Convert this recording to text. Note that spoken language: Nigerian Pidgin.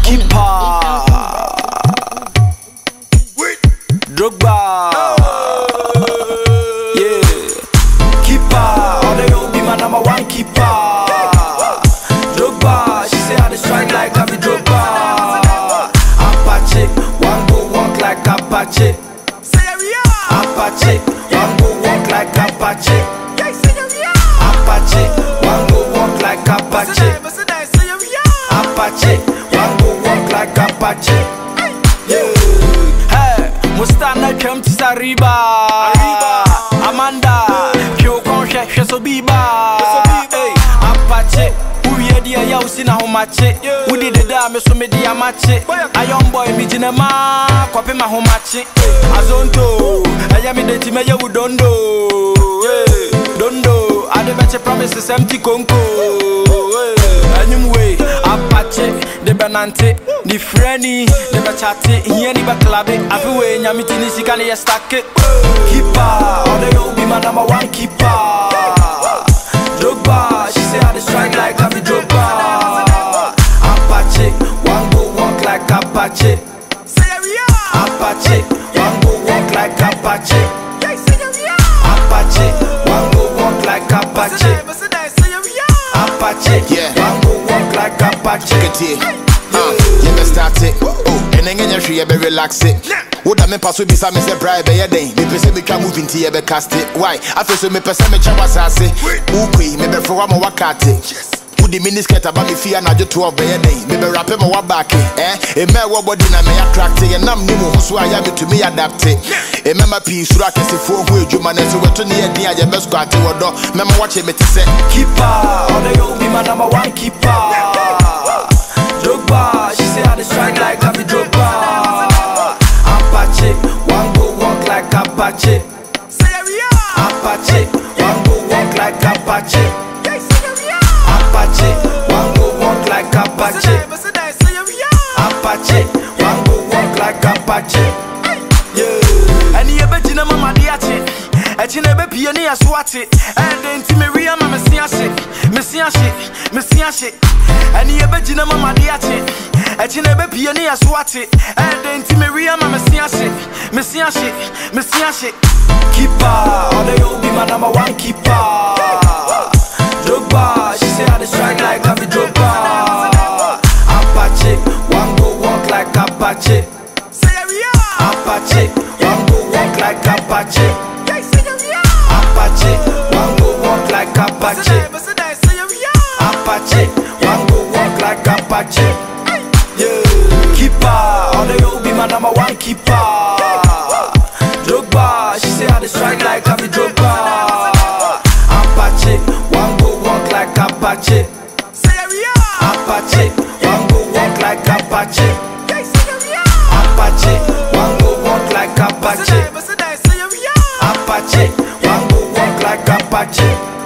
Keeper. Drogba. Yeah. Keeper. All they know be my number one keeper. Drogba. She say I dey strike like David Drogba. Apache. One go walk like Apache. Apache. One go walk like Apache. Apache. One go walk like Apache. Apache. One go walk like Apache. Yeah. Hey, Musta na twam ti Sariba. Amanda, Kyo kon hwɛ hwɛ so biba. Hey, Apache. Uwie deɛ yɛ wo si na homakye wode deda a me so mede amakye ayɔn boy megyina ma kɔpe ma homakye azonto ɛyɛ mede ti mɛyɛ wo dondo Hey, dondo ade bɛkye promise sɛm ti konko Hey, anyim wei apakye de bɛnante ne frɛni de bɛkyate hiani bɛklabe afe wei nyame ti ne sika ne yɛ stake kipa ɔde yɛ obi ma number one keeper Drogba, she say I dey strike like David Drogba. Apache, one go walk like Apache. Apache, one go walk like Apache. Apache, one go walk like Apache. Apache, Yeah. one go walk like Apache. Ketie. Uh, you best start it. Oh, and then you should be relax it. Would I me pass with some Mr. Bribe by a day? Me pese me can move into your cast it. Why? I feel so me pese me chawa sase. Ukui, me be for one wakati. Udi miniskirt about me fear na jo 12 by a day. Me be rap me wa back eh. E me wa body na me attract it. And I'm nimu so I am to me adapt it. E me ma pi sura kesi fo hu edwuma na so weto ne yɛ din a yɛ bɛ squat wodo. Me ma watch me te say. keeper. All they know be my number one keeper. Drogba, she say I dey strike like David Drogba. Apache, one go walk like Apache. Apache, one go walk like Apache. Apache, one go walk like Apache. Apache, one go walk like Apache. Yeah. ɛne yɛbɛgyina ma made akye ɛkyi na ɛbɛpie ne yɛ so ate ɛdɛ nti mewie ma mese ahye mese ahye mese ahye ɛne yɛbɛgyina ma made akye ɛkyi na ɛbɛpie ne yɛ so ate ɛdɛ nti mewie ma mese ahye mese ahye mese ahye keeper ɔdɛ yɛ obi ma number one keeper Drogba, she say I dey strike like David Drogba Apache, one go walk like Apache Apache, one go walk like Apache. Apache, one go walk like Apache. Apache, one go walk like Apache. Yeah, keeper, all they know be my number one keeper. Drogba, she say I dey strike like David Drogba. Apache, one go walk like Apache. Apache, one go walk like Apache. Apache, one go walk like Apache. Apache, one go walk like Apache.